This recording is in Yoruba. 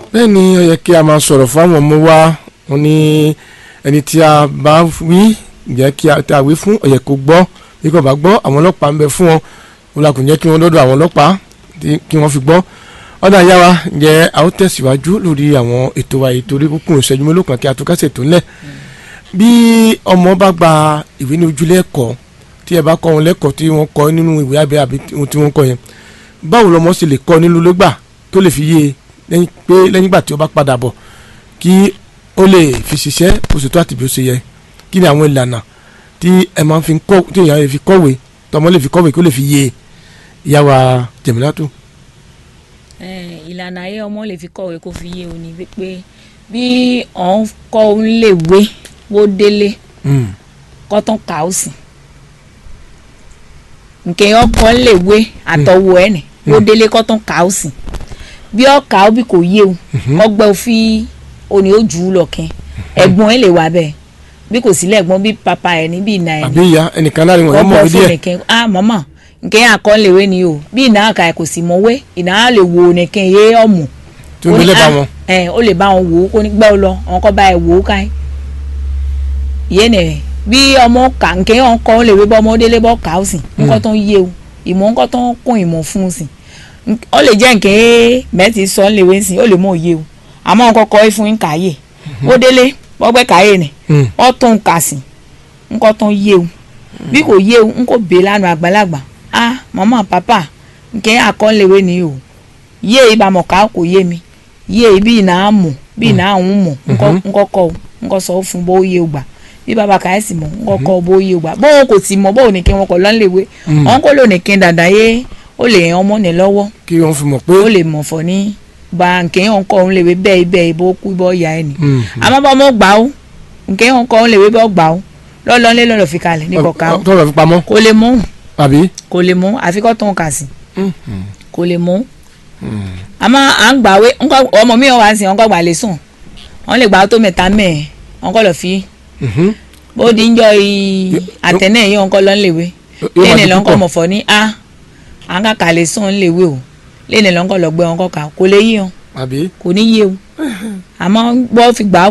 bẹ́ẹ̀ ni ó yẹ kí a máa sọ̀rọ̀ fún àwọn ọmọ wa wọn ní ẹni tí a bá wí jẹ́ kí a tá a wí fún ó yẹ kó gbọ́ bí kò bá gbọ́ àwọn ọlọ́pàá ń bẹ fún wọn wọn la kò jẹ́ kí wọ́n dọ́dọ̀ àwọn ọlọ́pàá kí wọ́n fi gbọ́ ọ̀dà ìyá wa ǹjẹ́ a ó tẹ̀síwájú lórí àwọn ètò wa ètò orí kúkú ìṣẹ́jú mélòó kan kí a tó kásẹ̀ tó ńlẹ̀ bí ọmọ bá gba ìwé ní ojúlé ẹ̀kọ́ tí ẹ bá kọ́ wọn lẹ́kọ̀ọ́ tí wọ́n kọ́ nínú ìwé abẹ́ àbí ohun tí wọ́n kọ́ yẹn báwo lọmọ sì lè kọ́ nínú lọ́gbà tó lè fi yé e pé lẹ́yìn ìgbà tí ó bá padà bọ̀ kí ó lè fi ṣiṣẹ́ oṣù tó àti bí ó ṣe yẹ kí ni àwọn ìlànà tí ẹ máa fi kọ́ tí èèyàn lè fi kọ́wé tọmọ lè fi kọ́wé kó lè fi yé ìyá wa Jẹ̀mílátù. ìlànà ayé ọmọ lè fi kọ́wé kó fi yé o ní pé bí òun kọ́ òun lè wé wó délé kọ́tún kà ó sì nke ọkọ lè wé àtọwò ẹ nì wó délé kọ́tún kà ó sì bí ọkà ó bí kò yé o ọgbẹ́ òfin òní ó jù ú lọ kẹ́ ẹ̀gbọ́n ẹ lè wà bẹ́ẹ̀ bí kò sílẹ̀ ẹ̀gbọ́n bí papa ẹ̀ ní bí ìnà ẹ̀ ní. àbí ìyá ẹnìkan láàrin wọn mọ̀ bí díẹ̀. nìkan ah mọ́mọ́ nkẹ́ yà kọ́ lè wé ni o bí ìnà àkà ẹ̀ kò sì mọ̀ wé ìnà á lè wo nìkan yé ọ̀mù. tí o lè bá wọn. ẹ ó lè bá wọn wò ó kó ní gbẹ́ ọ lọ àwọn kọ́ bá ẹ wò ó ká ẹ. yé nìyẹn bí ọmọ kà nkẹ́ yà kọ́ lè wé bọ́ ọmọ délé bọ́ kà ó sì nǹkan tó ń yé o ìmọ̀ nǹkan tó ń kún ìmọ̀ fún un sì ó lè jẹ́ nkẹ́ mẹ́tì sọ ń lè wé sí ó lè mọ̀ òye o àmọ́ nǹkan kọ́ fún yín kàáyè ó délé bọ́gbẹ́ kàáyè ni ó tún kà sí nǹkan tó ń yé o bí kò yé o n kò bè lánàá àgbàlagbà ah mama papa nkẹ́ àkọ́léwé ni o yé ibà mọ̀ ká kò yé mi yé ibi ìnà á mọ̀ bí ìnà àwọn mọ̀ nkọ́ kọ́ o nkọ́ sọ fún bó yé o gbà bí baba kàá sì mọ̀ nkọ́ kọ́ bó yé o gbà bóun kò sì mọ̀ bóun nìkan wọn kọ̀ lọ́nlẹ̀wé wọn kò lò nìkan dàda yé ó lè yan ọmọ ní lọ́wọ́ kí wọ́n fi mọ̀ pé. ó lè mọ̀ fọ́ ní ba nkẹ́ yẹn kọ́ òun lè wé bẹ́ẹ̀ bẹ́ẹ̀ bó kú bọ́ ya ẹ̀ ni àmọ́ bá ọmọ gbà ó nkẹ́ yẹn kọ́ òun lè wé bọ́ gbà ó lọ́lọ́ lé lọ́lọ́ fi kalẹ̀ ní kọ̀ọ̀ká ó tọ́lọ̀ fi pamọ́. kò lè mú àbí. kò lè mú àfikọ́ tó ń kà sí kò lè mú àmọ́ à ń gbà wé ọmọ mi wà sí ọkọ̀ gbà lè sùn wọ́n lè gbà tó mẹ́ta mẹ́ẹ̀ wọ́n kọ́ lọ fi bó di ń jọ àtẹ̀nẹ́ yìí wọ́n kọ́ lọ́ ń lè wé lẹ́nu lọ́nkọ́ mọ̀fọ́ ní a à ń kàkà lè sùn ń lè wé o lẹ́nu lọ́nkọ́ lọ gbé wọn kọ́ kà kò lè yí wọn àbí. kò ní yé o àmọ́ bọ́ fi gbà